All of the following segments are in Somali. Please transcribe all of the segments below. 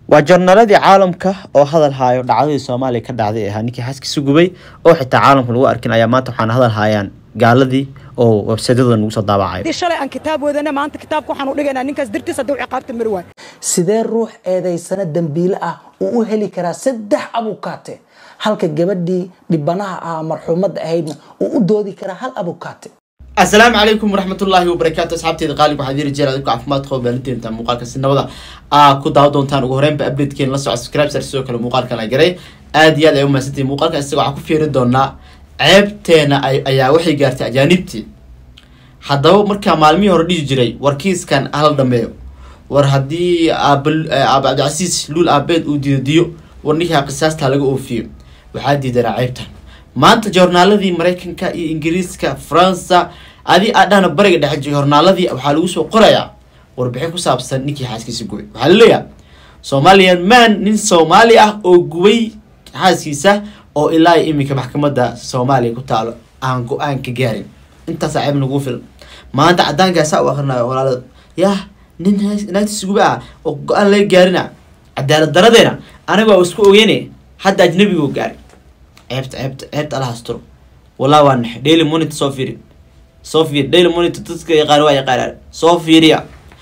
waa jornaaladii caalamka oo hadal haayo dhacdadii soomaaliya ka dhacday ee ahaa ninkii xaaskiisa gubay oo xitaa caalamka lagu arkin ayaa maanta waxaana hadal haayaan gaaladii oo websaydyada nagu soo daabacayo haddii shalay aan kitaab wadana maanta kitaabka waxaan u dhigaynaa ninkaas dartiis hadduu ciqaabta mari waayo sidee ruux eedaysana dembiile ah uu u heli karaa saddex abukaate halka gabadhii dhibanaha ah marxuumadda ahaydna uu u doodi karaa hal abukaate asalaamu calaykum waraxmatullaahi wabarakaatu asxaabteeda qaalib waxaad yiri jeer adinku caafimaad qabo baalinteenta muuqaalka si nabada aa ku daawa doontaan ugu horreynba updatekeen la soco subscribe sar sidoo kale muuqaalkan ay garay aad iyo aad ay u mahadsantihin muuqaalkan isaga waxaan ku fiiri doonaa ceebteena ay ayaa waxay gaartay ajaanibtii haddaba markaa maalmihii hore dhihi jiray warkiiskan hala dhameeyo war haddii aaba aaba cabdicasiis luul aabeed uu diido diyo war ninkaa qisaastaa laga oofiyo waxaa diidanaa ceebtan maanta joornaaladii maraykanka iyo ingiriiska faransa adi adhana bariga dhexe joornaaladii waxaa lagu soo qorayaa warbixin ku saabsan ninkii xaaskiisa gubay waxaa laleeyahay somalian man nin soomaali ah oo gubay xaaskiisa oo ilaa iminka maxkamadda soomaaliya ku taalo aan go-aan ka gaarin intaasaa ceeb nagu filan maanta cadaankaasaa u akrinayo walaalada yah nin naagtiisa guba ah oo go-aan laga gaarina cadaalad daradeena anaga waa isku ogeyne hadda ajnabigoo gaaray ceebta ceebta ceebta ala hasturo wallah waa naxe daily monitor soo fiiri soo fiiri daily monitor dadka yaqaan waa yaqaanaan soo fiiriya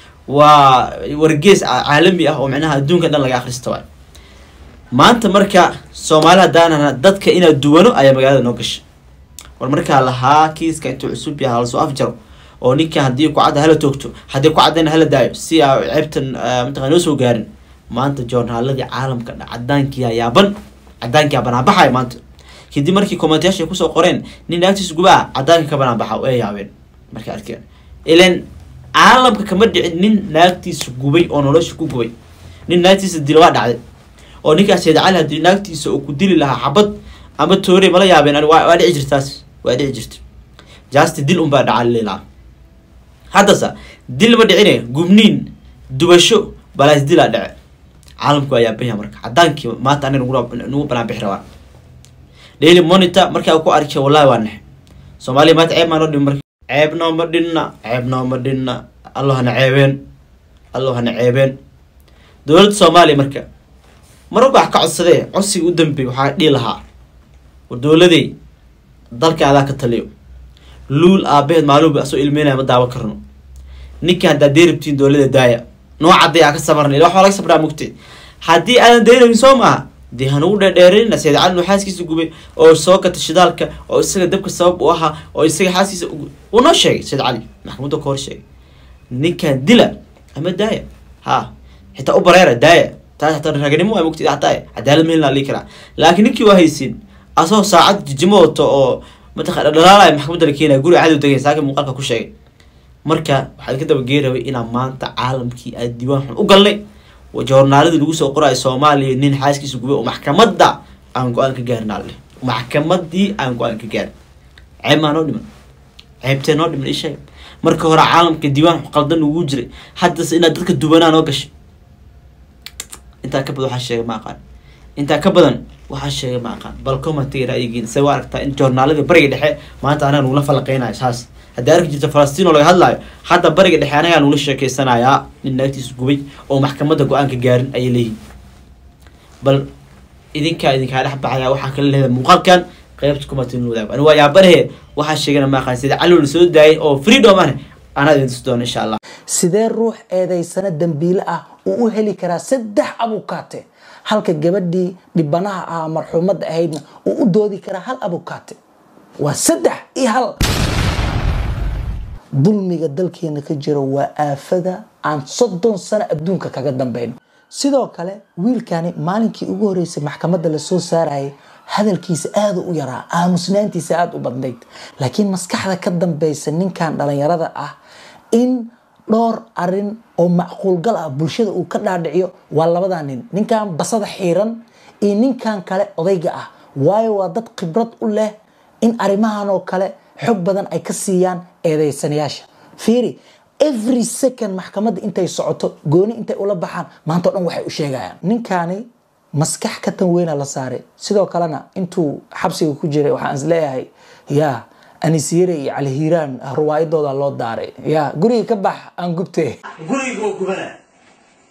waa wargees caalami ah oo micnaha adduunka dhan laga akhrista waay maanta marka soomaali haddaanana dadka inaa duwano ayaa magaalada noo gashay war markaa lahaa kiiska intuu cusub yahay halasoo afjaro oo ninka haddii kucadda hala toogto haddii kucaddana hala daayo si aa ceebtan mataqaa noo soo gaarin maanta joornaaladii caalamka dha cadaankiyaa yaaban cadaankii banaanbaxaya maanta kadib markii commentayaasha ay kusoo qoreen nin naagtiis gubaa cadaanka ka banaanbaxa way yaabeen markay arkeen ilan caalamka kama dhicin nin naagtiisa gubay oo nolosha ku gubay nin naagtiisa dila waa dhacday oo ninkaas sayd cali haddii naagtiisa uu ku dili lahaa xabad ama toore mala yaabeen waa dhici jirtaas waa dhici jirta jaasti dil unbaa dhaca lilaa haddase dil ma dhicine gubniin dubasho balaas dilaa dhace caalamku waa yaabanya marka cadaankii maanta ani nagu banaanbixi rabaa daily monitor markaa ku arkay wallahi waa naxe soomaaliya maanta ceeb maa noo dhimi marka ceeb nooma dhinna ceeb nooma dhinna allo hana ceebeen allo hana ceebeen dowladda soomaaliya marka mar walba wax ka codsadee codsiga u dambeey waxaa dhihi lahaa war dowladey dalka adaa ka taliyo luul aabaheed maaluba asoo ilmeynaya ma daawan karno ninka haddaa deerabtiin dowlada daaya noocadday aa ka sabarna ila waxaa laga sabraa mugte haddii aadan deerabin soo maaha dee hanugu dheerdheerinna sayid cali nuu xaaskiisa gubay oo soo gata shidaalka oo isaga dabka sabab u ahaa oo isaga xaaskiisa uu noo sheegay sayid cali maxkamadda ka hor sheegay ninkan dila ama daaya ha xitaa u bareera daaya taas hataa raganimo waa mugtid hataa cadaalad mehelna lii karaa laakiin ninkii waa haysin asoo saacad jijimo wato oo mataqana dhalaalaya maxkamadda la keenaya guriga cadow degay saaka muuqaalka ku sheegay marka waxaad ka dabagee rabay inaa maanta caalamkii aad diiwaan xun u galnay joornaaladii lagu soo qorayo soomaaliya nin xaaskiisa gubay oo maxkamadda aan go-aan ka gaarin alle maxkamadii aan go-aan ka gaarin ceeb maa noo dhiman ceebtee noo dhiman isheeg marka hore caalamka diiwaan qaldan ugu jiray haddase inaad dadka duwanaa noo gashay intaa ka badan waxaa sheegay ma aqaan intaa ka badan waxaa sheegay ma aqaan bal commentiga ra'yigiin se waa aragtaa in joornaaladii bariga dhexe maanta anaga nugula falaqeynayo saas haddii arki jirta falastiin oo laga hadlaayo hadda bariga dhexe anagaa nugula sheekeysanayaa nin naagtiisa gubay oo maxkamadda go-aanka gaarin ayay leeyihin bal idinkaa idinkaa dhex baxaya waxaa kala leedahay muuqaalkan qeybta kumatin wadaag ani waa yaabarahe waxaa sheegana ma aqaan sida cali la soo daayay oo freedom ah anaa idin tusi doona insha allah sidee ruux eedaysana dembiile ah uu u heli karaa saddex abukaate halka gabadhii dhibanaha ah marxuumadda ahaydna uu u doodi karaa hal abukaate waa saddex iyo hal dulmiga dalkeena ka jira waa aafada aan soddon sano adduunka kaga dambeyno sidoo kale wiilkani maalinkii ugu horeysay maxkamadda lasoo saarayay hadalkiisa aada u yaraa aamusnaantiisa aada u badnayd laakiin maskaxda ka dambeysa ninkan dhalinyarada ah in dhowr arin oo macquulgal ah bulshada uu ka dhaadhiciyo waa labada nin ninkan basada xiiran iyo ninkan kale odayga ah waayo waa dad khibrad u leh in arrimahan oo kale xog badan ay ka siiyaan eedeysanayaasha fiiri every second maxkamadda intay socoto gooni intay ula baxaan maanta o dhan waxay u sheegayaan ninkani maskax ka tan weyna la saaray sidoo kalena intuu xabsiga ku jiray waxaan is leeyahay ya anisiyare iyo calihiiraan ruwaayadooda loo daaray ya guriga ka bax aan gubte gurigoo gubana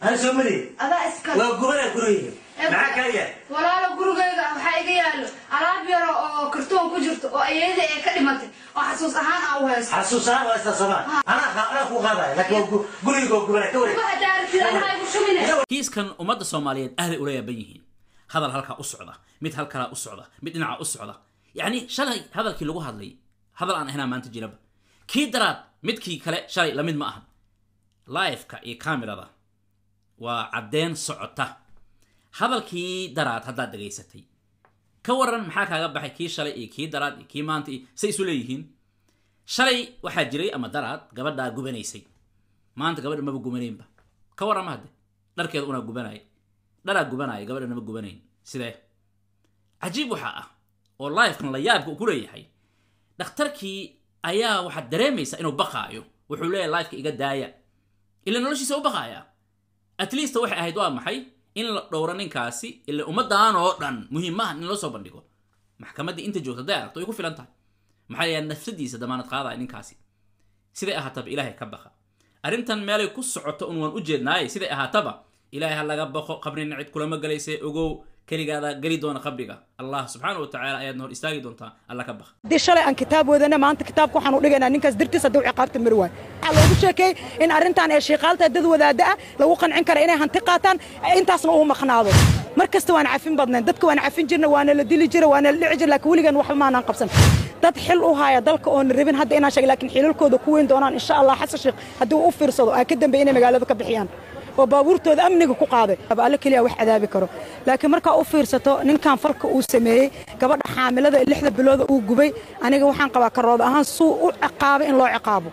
ana soo mari adaa iska waa gubana gurigeyga maxaa kaa yaal walaalo gurigayga waxaa iga yaalo alaab yaro oo kartoon ku jirto oo ayada ee ka dhimatay oo xasuus ahaan aan u haysto xasuusaan waa isla somaa anaa qa- anaa ku qaadaya laakiin waa gu- gurigeyga waa gubana ka wareeg uga hadaartid anaha igu shumine kiiskan ummadda soomaaliyeed aaday ula yaaban yihiin hadal halkaa u socda mid halkalaa u socda mid dhinaca u socda yacni shalay hadalkii lagu hadlay hadal aan ahaynaa maanta jiraba kii daraad midkii kale shalay lamid ma ahan liveka iyo kamerada waa caddeen socota hadalkii daraad haddaad dhegaysatay ka waran maxaa kaaga baxay kii shalay iyo kii daraad iyo kii maanta iyo say isu leeyihiin shalay waxaa jiray ama daraad gabadhaa gubanaysay maanta gabadha maba gubanaynba ka warrama hadde dharkeeda unaa gubanaya dharaa gubanaya gabadha nama gubanayn sidee cajiib waxaa ah oo livekan la yaabka uu ku leeyahay dhakhtarkii ayaa waxaad dareemaysaa inuu baqaayo wuxuu leeyahay liveka iga daaya ila noloshiisa u baqaaya at least waxay ahayd waa maxay in la dhowro ninkaasi ila ummaddan oo dhan muhiim maaha in loo soo bandhigo maxkamaddii inta joogta hadday aragto way ku filan tahay maxaa yeele nafsadiisa damaanad qaadaya ninkaasi siday ahaataba ilaahay ka baqa arrintan meelay ku socoto un waan u jeednaaye siday ahaataba ilaahay ha laga baqo qabrina cid kulama galayse ogow keligaada geli doona qabriga allah subxaana wa tacaala ayaadna hor istaagi doontaa alla ka baqa haddii shalay aan kitaab wadana maanta kitaabka waxaan u dhigaynaa ninkaas dartiis hadduu ciqaabta mari waayo waxaa loogu sheekeeyey in arrintan ee shiiqaalta dad wadaada ah lagu qancin kara inay hanti qaataan intaasna uu maqnaado mar kasta waan cafin badnayn dadka waan cafin jirna waana la dili jira waana la dhici jira laakiin weligan waxba maanaan qabsan dad xil u haya dalka oon rabin hadda inaan sheeg laakiin xilalkooda ku weyn doonaan insha allah xasan sheekh haddii uu u fiirsado aa ka dambeey inay magaalada ka bixiyaan oo baabuurtooda amniga ku qaaday alle keliya wax cadaabi karo laakiin markaa u fiirsato ninkan falka uu sameeyey gabadha xaamilada ee lixda bilooda uu gubay aniga waxaan qabaa karood ahaan suu u ciqaabay in loo ciqaabo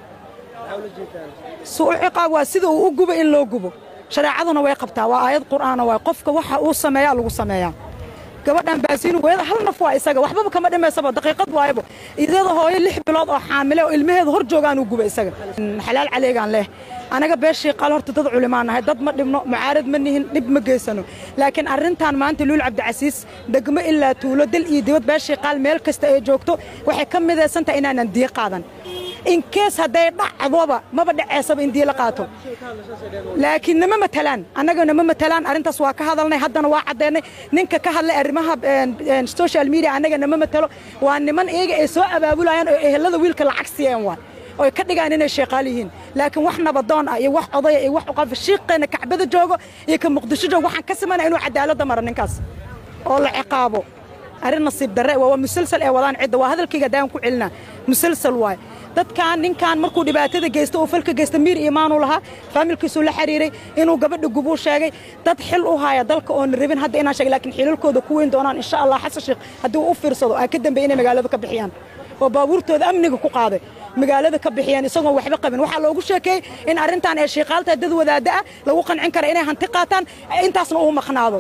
suu u ciqaabo waa sida uu u gubay in loo gubo shareecaduna way qabtaa waa aayad qur'aana waay qofka waxa uu sameeyaa lagu sameeyaa gabadhan baasiinu weeda hal naf waa isaga waxbaba kama dhimaysaba daqiiqad waayaba iyada hooyo lix bilood oo xaamile oo ilmaheeda hor joogaan uu guba isaga xalaal caleegaan leh anaga beeshii qaal horta dad culimaan nahay dad ma dhibno mucaarad ma nihin dhib ma geysano laakiin arrintan maanta luul cabdicasiis degmo ilaa tuulo dal iyo dibad beeshii qaal meel kasta ay joogto waxay ka midaysan tahay inaanan diya qaadan in kees hadday dhacdoba maba dhaceysaba in diya la qaato laakiin nama matalaan annaga nama matalaan arrintaas waa ka hadalnay haddana waa caddeynay ninka ka hadlay arrimaha social media annaga nama matalo waa niman iyaga ay soo abaabulayaan oo ehelada wiilka lacag siiyeen waa oy ka dhigaan inay sheeqaal yihiin laakiin wax nabadoon ah iyo wax odaya iyo wax uqafa shiiqeena kacbada joogo iyo ka muqdisho joogo waxaan ka samayna inuu cadaaladda maro ninkaas oo la ciqaabo arrin nasiib darre waa waa musalsal ee wadaan cidda waa hadalkayga daan ku celinaa musalsal waay dadkan ninkan markuu dhibaatada geysta oo falka geysta miir iimaanu lahaa faamilkiisuu la xiriiray inuu gabadha gubuu sheegay dad xil u haya dalka oon rabin hadda inaan sheeg laakiin xilalkooda ku weyn doonaan insha allah xasan sheekh haddii uu u fiirsado aa ka dambeey inay magaalada ka bixiyaan oo baabuurtooda amniga ku qaaday magaalada ka bixiyaan isagoon waxba qabin waxaa loogu sheekeeyey in arrintan ee shiiqaalta dad wadaada ah lagu qancin kara inay hanti qaataan intaasna uu maqnaado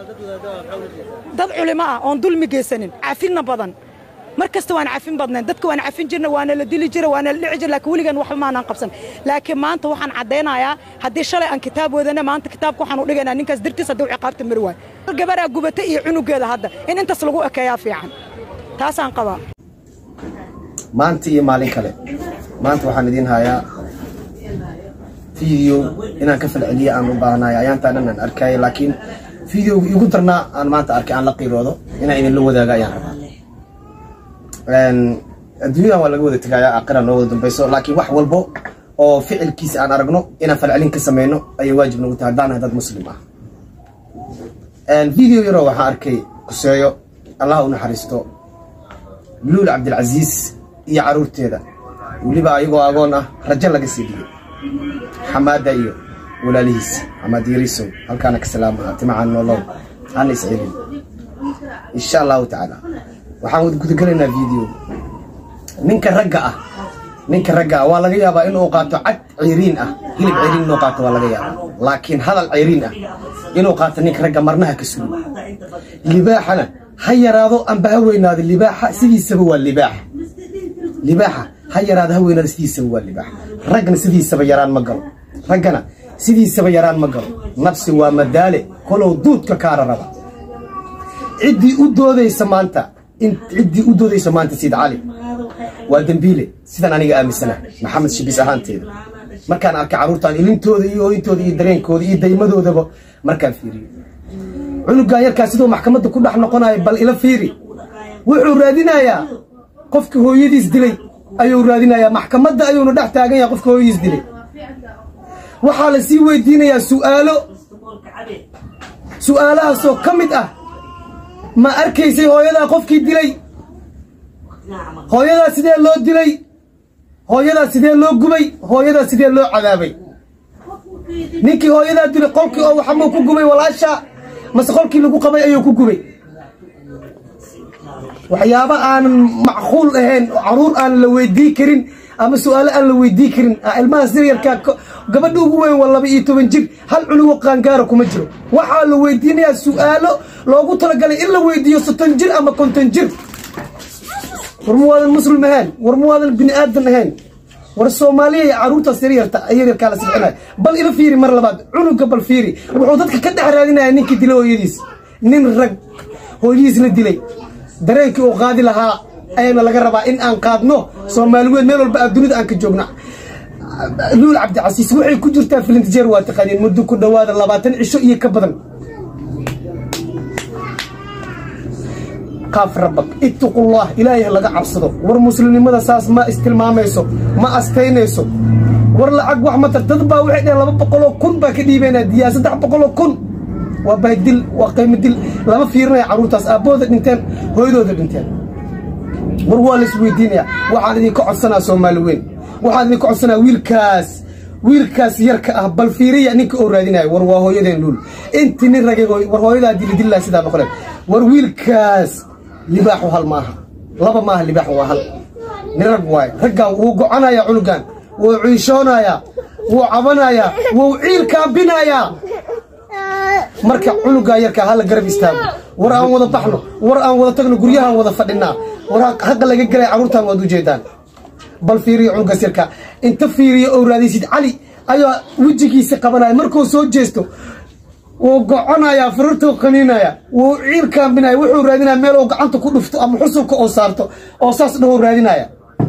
dad culimo ah oon dulmi geysanin cafinna badan mar kasta waan cafin badnayn dadka waan cafin jirna waana la dili jira waana la dhici jira laakiin weligan waxba maanaan qabsan laakiin maanta waxaan caddaynayaa haddii shalay aan kitaab wadana maanta kitaabka waxaan u dhigaynaa ninkaas dartiis hadduu ciqaabta mari waayo gabaraa gubata iyo cunugeeda hadda in intaas lagu ekeeyaa fiican taasaan qabaa maanta iyo maalin kale maanta waxaan idiin hayaa video inaan ka falceliya aan u baahanayo ayaantaa dhan aan arkaya laakiin videoga igu darnaa aan maanta arkay aan la qiiroodo inaan idinla wadaaga ayaan rabaa adduunyadan waa laga wada tegayaa aakhira noo wada dambayso laakiin wax walbo oo ficilkiisa aan aragno inaan falcelin ka sameyno ayay waajib nagu tahay haddaan nahay dad muslim ah video yaroo waxaan arkay kuseeyo allah u naxariisto luul cabdilcasiis iyo caruurteeda weliba ayagoo agoon ah rajo laga sii dhigay xamaada iyo walaalihiisa xamaad yariisow halkaana ka salaama timacaan nolow hana iscelin insha allahu tacaala waxaan gudagelaynaa video ninka ragga ah ninka ragga ah waa laga yaabaa inuu qaato cad ceyriin ah hilib ceyriin inuu qaato waa laga yaabaa laakiin hadal ceyriin ah inuu qaato ninka ragga marnaha ka sugo libaaxana ha yaraado amba ha weynaado libaaxa sidiisaba waa libaax libaaxa ha yaraado ha weynaado sidiisaba waa libaax ragna sidiisaba yaraan ma galo raggana sidiisaba yaraan ma galo nafsi waa madaale kolow duudka kaara raba ciddii u doodaysa maanta ciddii u doodaysa maanta siid cali waa dembiile sidaan aniga aaminsana maxamed shibis ahaanteeda markaan arkay carruurtaan ilintooda iyo ooyintooda iyo dareenkooda iyo daymadoodaba markaan fiiriyo cunugan yarkaa siduu maxkamadda ku dhex noqonayo bal ila fiiri wuxuu raadinayaa qofka hooyadiis dilay ayuu raadinayaa maxkamadda ayuuna dhex taagan yahay qofka hooyadiis dilay waxaa la sii weydiinayaa su'aalo su'aalahaasoo ka mid ah ma arkaysay hooyadaa qofkii dilay hooyadaa sidee loo dilay hooyadaa sidee loo gubay hooyadaa sidee loo cadaabay ninkii hooyadaa dilay qolkii oo waxamuu ku gubay walaasha mase qolkii lagu qabay ayuu ku gubay waxyaaba aanan macquul ahayn oo caruur aan la weydii karin ama su-aalo aan la weydii karin ilmaha siryarkaa gabadha ugu weyn waa laba iyo toban jir hal cunugo qaangaara kuma jiro waxaa la weydiinayaa su-aalo loogu talagalay in la weydiiyo soddon jir ama konton jir war ma waadan muslim ahayn war ma waadan bini aadan ahayn war soomaaliya iyo caruurtaas yaryarta yaryarkaa la sixinaya bal ila fiiri mar labaad cunuga bal fiiri wuxuu dadka ka dhex raadinaya ninkii dilay hooyadiis nin rag hooyadiis la dilay dareenkii uu qaadi lahaa ayaana laga rabaa in aan qaadno soomaaliweed meel walba dunida aan ka joogno luul cabdicasiis waxay ku jirtaa filintijeer waa taqaaniin muddo ku dhowaada labaatan cisho iyo ka badan qaaf rabak ittaqullah ilaahay laga cabsado war muslimnimada saas ma istilmaamayso ma astaynayso war lacag wax ma tar dad baa waxay dhaheen laba boqoloo kun baa ka dhiibaynaa diyaa saddex boqoloo kun waa bahdil waa qiimo dil lama fiirinaya carruurtaas aabbahooda dhinteen hooyadooda dhinteen war waa la isweydiinaya waxaan idinka codsanaa soomaali weyn waxaan idinka codsanaa wiilkaas wiilkaas yarka ah bal fiiriya ninka oo raadinayo war waa hooyadeen luul intii nin ragay war hooyadaa dilidillaa sidaa noqoneen war wiilkaas libaaxu hal maaha laba maaha libaaxu waa hal nin rag waaye raggan wuu gocanaya cunugan wuu ciishoonayaa wuu cabanayaa wuu ciil kaambinayaa marka cunugaa yarkaa hala garab istaago war aan wada baxno war aan wada tagno guryahaan wada fadhinaa war haqa laga gelay carruurtaan waad ujeedaan bal fiiriyo cunugaas yarkaa inta fiiriyo oo raadaysid cali ayaa wejigiisa qabanaya markuu soo jeesto wuu goconayaa farurtuu qaniinaya wuu ciil kaambinaya wuxuu raadinaya meel uu gacanta ku dhufto ama xusulka oo saarto oo saas dhahou raadinaya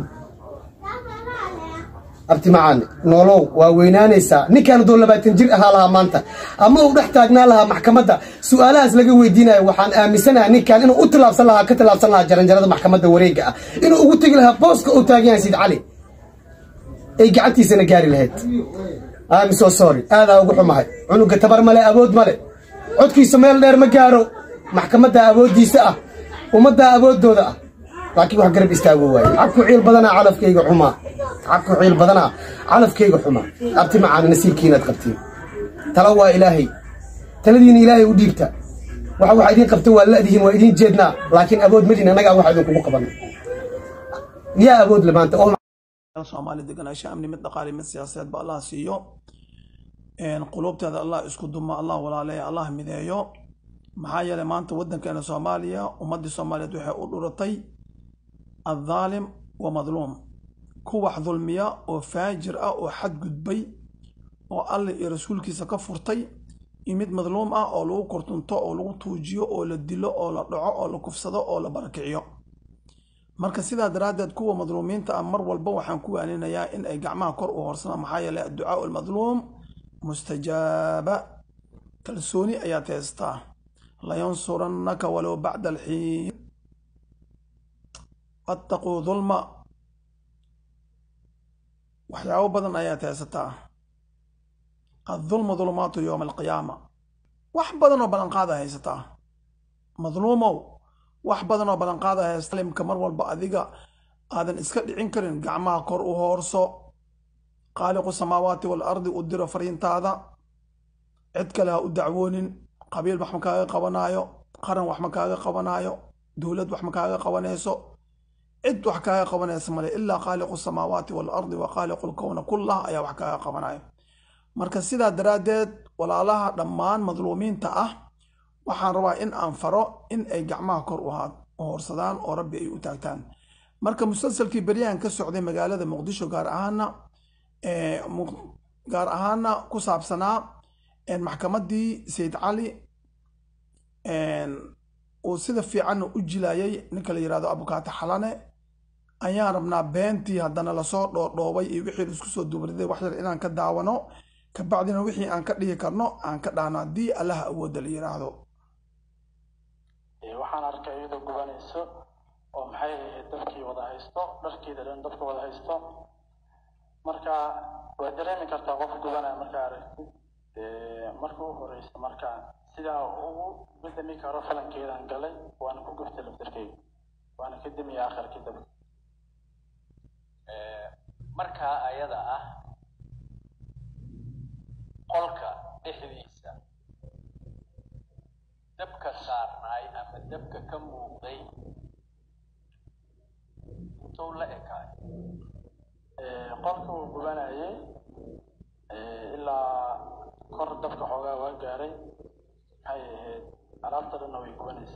abti macaani noolow waa weynaanaysaa ninkaan hadduu labaatan jir ahaa lahaa maanta ama uu dhex taagnaa lahaa maxkamadda su-aalahaas laga weydiinayo waxaan aaminsanaha ninkaan inuu u tilaabsan lahaa ka tilaabsan lahaa jaranjarada maxkamadda wareega ah inuu ugu tegi lahaa booska uu taagan yahay sid cali ay gacantiisana gaari lahayd am so sorry aadaa ugu xumahay cunuga tabar male awood male codkiisa meel dheer ma gaaro maxkamadda awooddiisa ah ummaddaa awooddooda ah laakiin wax garab istaago waaye cabku ciil badanaa calafkayga xumaa cabku ciil badanaa calafkayga xumaa abti macaani nasiibkiinaad qabtiin tala waa ilaahay taladiina ilaahay u dhiibta waxa waxa idiin qabta waa la'dihiin waa idiin jeednaa laakiin awood madin annagaa waxa idinkugu qaban yaa awood le maanta oo soomaali deganaansho amni mid dhaqaale mid siyaasadeed ba allah siiyo qulubteeda allah isku dumo allah walaaleeya allah mideeyo maxaa yeelay maanta waddankeena soomaaliya ummaddii soomaaliyeed waxay u dhuratay addaalim wa madluum ku wax dulmiya oo faajir ah oo xadgudbay oo alle iyo rasuulkiisa ka furtay iyo mid madluum ah oo lagu kurtunto oo lagu tuujiyo oo la dilo oo la dhaco oo la kufsado oo la barakiciyo marka sidaa daraaddeed kuwa madluumiinta ah mar walba waxaan ku waaninayaa in ay gacmaha kor u horsanaan maxaa yeelay adducaau almadluum mustajaaba kalsooni ayaad haystaa layansurannaka walow bacda alxiin wattaquu dulma waxyaabo badan ayaad haysataa addulmu dulumaatu yowma alqiyaama wax badan oo ballanqaada haysataa madluumow wax badan oo ballanqaada haysta limka mar walba adiga aadan iska dhicin karin gacmaha kor u hoorso qaaliqu samaawaati waalardi u diro fariintaada cid kale ha u dacwoonin qabiil wax ma kaaga qabanaayo qaran wax ma kaaga qabanaayo dowlad wax ma kaaga qabanayso cid wax kaaga qabanaysa male ilaa qaaliqu samaawaati waalardi wa qaaliqu lkowna kullah ayaa wax kaaga qabanayo marka sidaa daraaddeed walaalaha dhammaan madluumiinta ah waxaan rabaa in aan faro in ay gacmaha kor u horsadaan oo rabbi ay u taagtaan marka musalsalkii beryahan ka socday magaalada muqdisho gaar ahaana gaar ahaana ku saabsanaa maxkamaddii sayid cali uu sida fiicanna u jilayay ninka la yirahdo abukaata xalane ayaan rabnaa beentii haddana lasoo dhoodhoobay iyo wixii laisku soo dubriday wax yar inaan ka daawano kabacdina wixii aan ka dhihi karno aan ka dhahno haddii allaha awoodda la yidhaahdo waxaan arkay iyadoo gubanayso oo maxay ahayd dabkii wada haysto dharkeeda dhan dabka wada haysto marka waa dareemi kartaa qof gubanaya markaa aragtid marka u horeysa marka sidaa ugu bedami karo falankeedaan galay waana ku guftay laftarkeyga waana ka demiya akharkii dabka markaa ayada ah qolka dhexdiisa dabka saarnaay ama dabka ka muuqday intuu la ekaay qolka uu gubanayay ilaa kor dabka xoogaa waa gaaray maxay ahayd alaabta dhanna way gubanaysa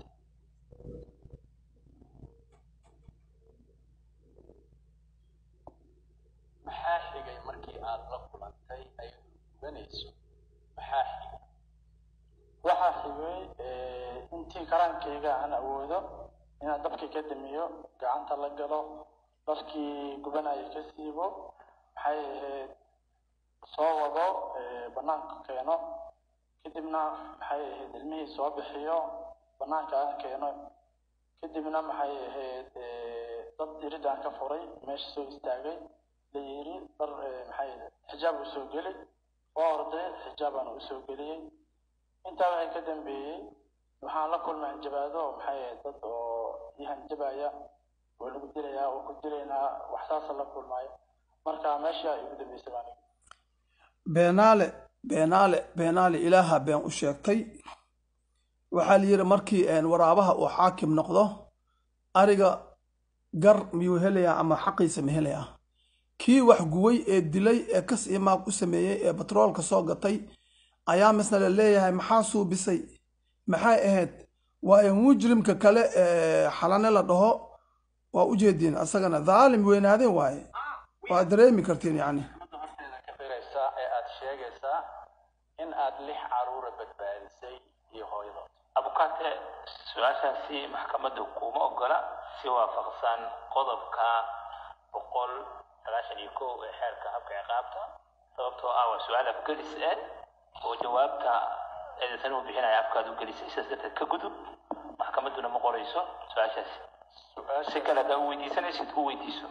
maxaa xigay markii aad la kulantay ayadoo gubanayso maxaa xigay waxaa xigay intii karaankayga aan awoodo inaan dabkii ka damiyo gacanta la galo dharkii gubanaya ka siibo maxay ahayd soo wado banaanka keeno kadibna maxay ahayd ilmihii soo bixiyo banaanka aan keeno kadibna maxay ahayd dad iridaan ka furay meesha soo istaagay la yiri dhar maxay xijaab uu soo geli waa orday xijaabaan u soo geliyey intaa waxay ka dambeeyey waxaan la kulmay hanjabaado maxay ahayd dad oo ii hanjabaya waa lagu dilayaa waa ku dilaynaa wax saasa la kulmayo marka meesha igu dambeysay baan beenaale beenaale beenaale ilaaha been u sheegtay waxaa la yidhi markii waraabaha uu xaakim noqdo ariga gar miyuu helayaa ama xaqiisa ma helayaa kii wax guway ee dilay ee kas iyo maag u sameeyey ee batroolka soo gatay ayaa misna la leeyahay maxaa suubisay maxay ahayd waayo mujrimka kale ee xalane la dhaho waa u jeediin asagana dhaalim weynaadeen waaye waa dareemi kartiin yacni ka firaysaa ee aad sheegaysaa in aad lix caruura badbaadisay iyo hooyadood abukaate su-aashaasi maxkamadda kuma ogola si waafaqsan qodobka boqol sagaashan iyo kow ee xeerka habka ciqaabta sababtoo ah waa su-aal afgelis eh oo jawaabta eedaysan u bixinaya afkaad u gelisay sidaas darteed ka gudub maxkamadduna ma qorayso su-aashaasi si kale haddaa u weydiisanaysid u weydiiso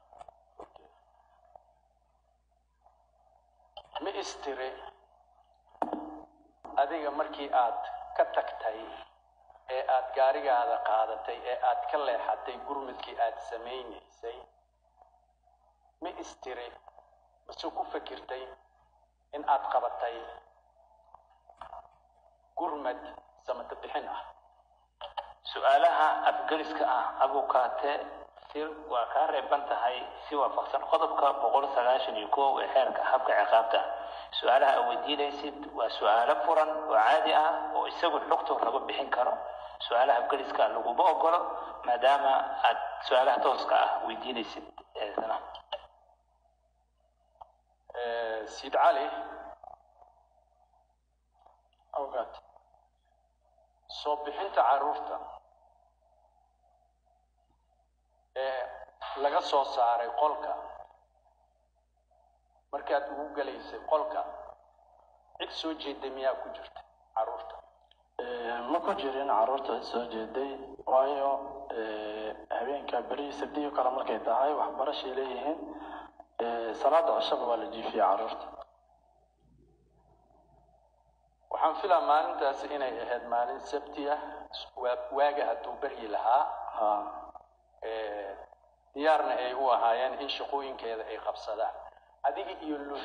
ma istiri adiga markii aad ka tagtay ee aad gaarigaada qaadatay ee aad ka leexatay gurmadkii aad samaynaysay ma istiri mase ku fakirtay in aad qabatay gurmad samata bixin ah su-aalaha afgeliska ah abukaate si waa kaa reeban tahay si waafaqsan qodobka boqol sagaashan iyo kow ee xeerka habka ciqaabta su-aalaha aad weydiinaysid waa su-aalo furan oo caadi ah oo isagu xogto lagu bixin karo su-aalaha afgeliska laguma ogolo maadaama aad su-aalaha tooska ah weydiinaysid eedana siid cali awgaad soo bixinta caruurta ee laga soo saaray qolka markaad ugu gelaysay qolka cid soo jeeday miyaa ku jirta caruurta ma ku jirin caruurta soo jeeday waayo habeenka beri sabdiyo kale markay tahay waxbarashay leeyihiin salaada cishaba waa la jiifiyay caruurta waxaan filaa maalintaasi inay ahayd maalin sabti ah waaga hadduu beryi lahaa diyaarna ay u ahaayeen in shaqooyinkeeda ay qabsadaan adiga iyo lul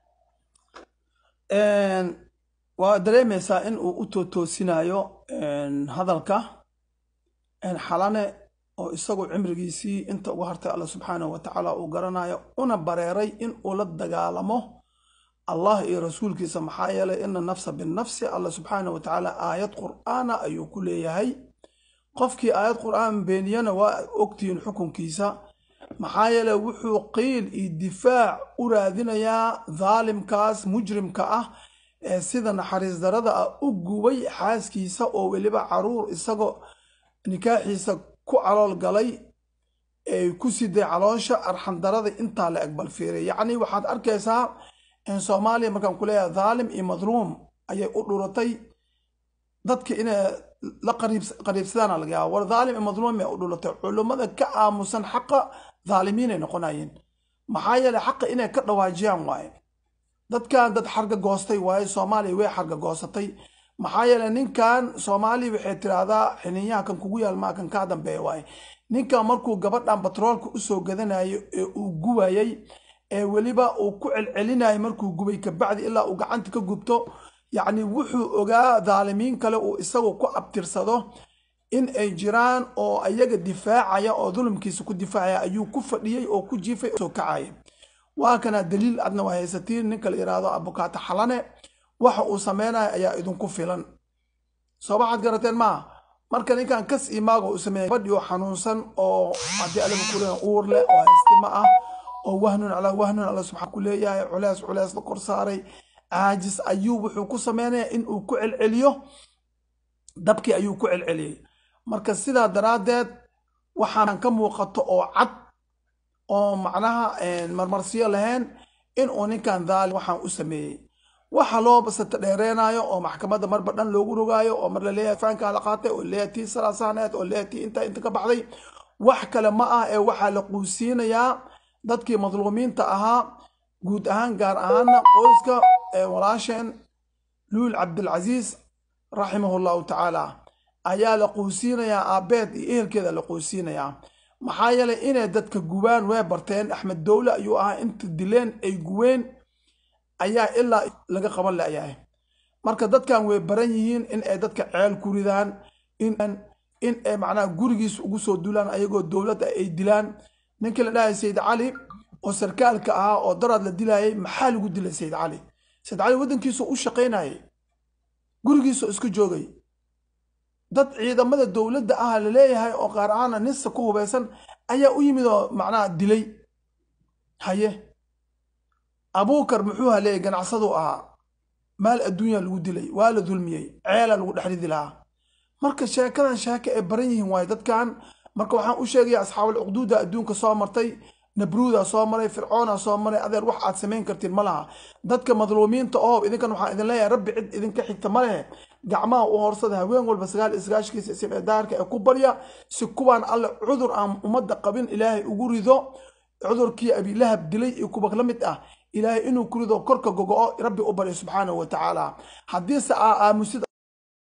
waa dareemaysaa in uu u tootoosinayo hadalka xalane oo isagu cimrigiisii inta uga hartay alla subxaanahu wa tacaala uu garanayo una bareeray in uu la dagaalamo allah iyo rasuulkiisa maxaa yeelay ina nafsa binafsi alla subxaanahu wa tacaala aayad qur'aana ayuu ku leeyahay qofkii aayad qur'aan beeniyana waa ogtihiin xukunkiisa maxaa yeelay wuxuu qiil iyo difaac u raadinayaa dhaalimkaas mujrimka ah ee sida naxariis darada ah u gubay xaaskiisa oo weliba caruur isagoo nikaaxiisa ku calool galay ay ku siday caloosha arxandarada intaa la egbal fiiriya yacni waxaad arkaysaa in soomaaliya markaan ku leeyahay dhaalim iyo madluum ayay u dhuratay dadka inay la qariibsadaana laga yaaba war dhaalim iyo madluum ay u dhuratay culummada ka aamusan xaqa dhaalimiinay noqonayeen maxaa yeelay xaqa inay ka dhawaajiyaan waaye dadkan dad xarga goostay waaye soomaaliya way xarga goosatay maxaa yeelay ninkan soomaaliya waxay tiraahdaa xiniinyaha kan kugu yaalmaa kan kaa dambeeya waaye ninkan markuu gabadhan batroolka usoo gadanayo ee uu gubayay ee weliba uu ku celcelinayay markuu gubay kabacdi ilaa uu gacanta ka gubto yacni wuxuu ogaa dhaalimiin kale uu isagu ku abtirsado in ay jiraan oo ayaga difaacaya oo dulumkiisa ku difaacaya ayuu ku fadhiyey oo ku jiifay soo kacaya waa kana daliil adna waa haysatiin ninka la yidhaahdo abukaato xalane waxa uu sameynaya ayaa idinku filan soo waxaad garateen maaha marka ninkan kas imaago uu sameeyay gabadhii oo xanuunsan oo haddii alaba ku leeyahay uur leh oo haystimo ah oo wahnun calaa wahnun alla subxaan ku leeyahay culees culees la kor saaray caajis ayuu wuxuu ku sameynaya in uu ku celceliyo dabkii ayuu ku celceliyey marka sidaa daraaddeed waxaan ka muuqato oo cad oo macnaha marmarsiyo lahayn in uu ninkan dhaalim waxaan u sameeyey waxa loo basata dheereenaayo oo maxkamadda marba dhan loogu rogaayo oo mar laleeyahay faankaa la qaatay oo leeyahay tii salaasahneed oo leeyahay tii inta inta ka baxday wax kale ma ah ee waxaa la quusiinayaa dadkii madluumiinta ahaa guud ahaan gaar ahaana qoyska walaasheen luul cabdilcasiis raximahu llahu tacaala ayaa la quusiinayaa aabeed iyo ehelkeeda la quusiinayaa maxaa yeelay inay dadka gubaan way barteen axmed dowle ayuu ahaa inta dileen ay guween ayaa ilaa laga qaban layahay marka dadkan way baran yihiin in ay dadka ceel ku ridaan in ay macnaha gurigiis ugu soo dulaan ayagoo dowladda ay dilaan ninkii la dhahay sayid cali oo sarkaalka ahaa oo daraad la dilayay maxaa lagu dilay sayid cali sayid cali waddankiisu u shaqaynayay gurigiisu iska joogay dad ciidamada dowladda ah la leeyahay oo qaar ahaana nisa ku hubaysan ayaa u yimid oo macnaha dilay haye abuukar muxuu haleeyay ganacsaduu ahaa maal adduunya lagu dilay waa la dulmiyey ceela lagu dhex ridi lahaa marka sheekadan sheeke ay baran yihiin waaye dadkan marka waxaan u sheegaya asxaabul cuqduuda adduunka soo martay nabruuda soo maray fircoona soo maray adeer wax aad samayn kartiin ma laha dadka madluumiinta oo idinkan waxaan idin leeyahay rabbi cid idinka xigta ma lehe gacmaha u horsada haween walba sagaal iyo sagaashkiisa isibcidaarka ee ku barya si kuwaan alle cudur aan ummadda qabin ilaahay ugu rido cudurkii abilahab dilay iyo kuwa la mid ah ilaahay inuu ku rido korka gogo-o rabbi u baryo subxaanahu wa tacaala haddiise aa aamusid